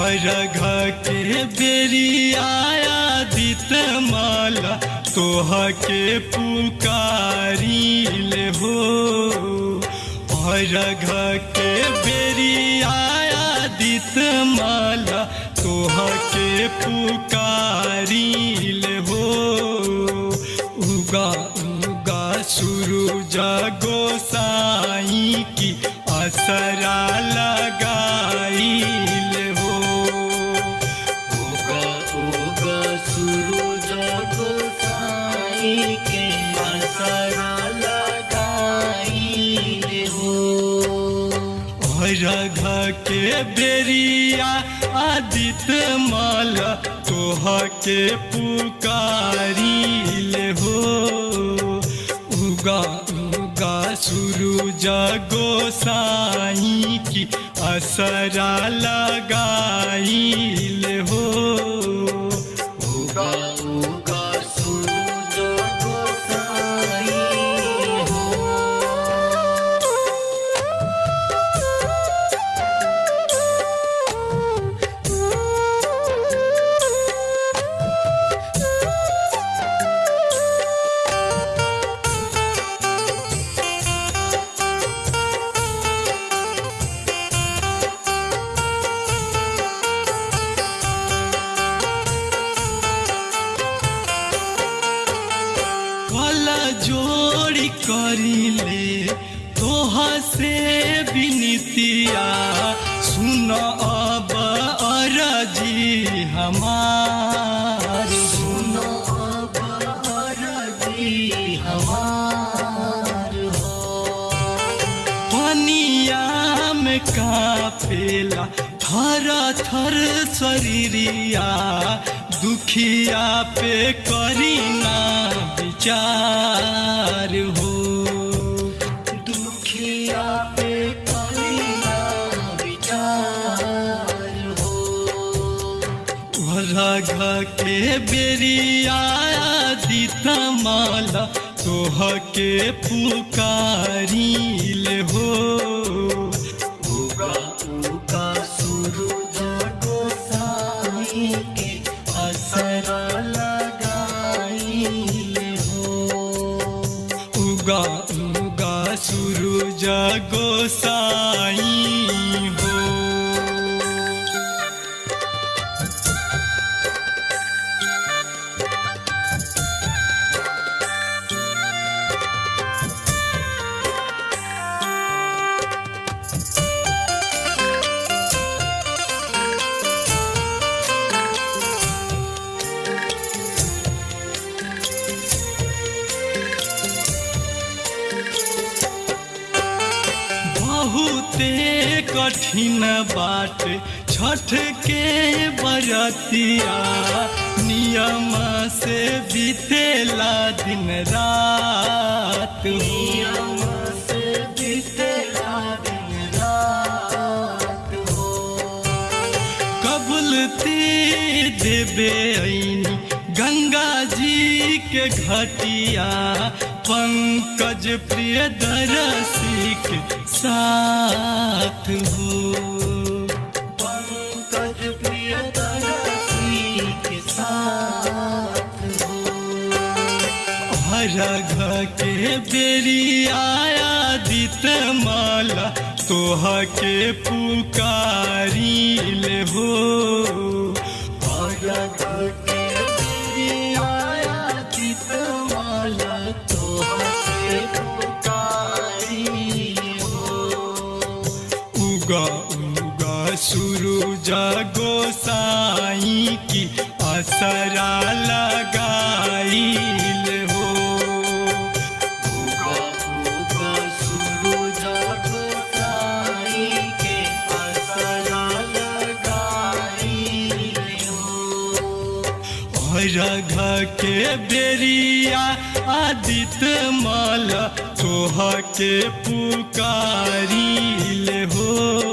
रघ के बेरी आया दित माला तोह के पुकारी ले हो रघ के बेरी आया दित माला तोह के पुकारी ले हो उगा उगा सूरज गोसाई की असरा लगाई ले हो उगा उगा सूरज गोसाई के असरा लगाई हो रघ के बेरिया आदित माल तोह के पुकारी ले हो उगा उगा सूरज गोसाई की असरा लगाई ले हो उगा उगा सूरज गोसाई हो कला जोड़ी करिले तोह से विनितिया सुन अब अरजी हमार सुनो अब अरजी हमार हो पनिया में कापेला थर थर शरीरिया दुखिया पे करीना विचार हो दुखिया पे कलिया विचार हो रघ के बेरिया दित माला तोह के पुकारी ले हो उगा उगा सूरज गोसाई के असरा लगाई हो उगा उगा सूरज गोसाई हो बहुते कठिन बाट छठ के बरतिया नियम से बीतेला दिन रात हो नियम से बीतेला दिन रात हो कबूलती देवे ऐनी गंगा जी के घटिया पंकज प्रिय दरसी के साथ हो पंकज प्रिय दरसी के साथ हो रघ के बेरी आया दित माला तोह के पुकारी ले हो रघ के तेरी आया चित माला तो हसे पुकारी हो उगा उगा सूरज गोसाई की असरा लगाई ले हो उगा उगा सूरज गोसाई के असरा लगाई हो रघ के बेरिया आदित माला तोह के पुकारी ले हो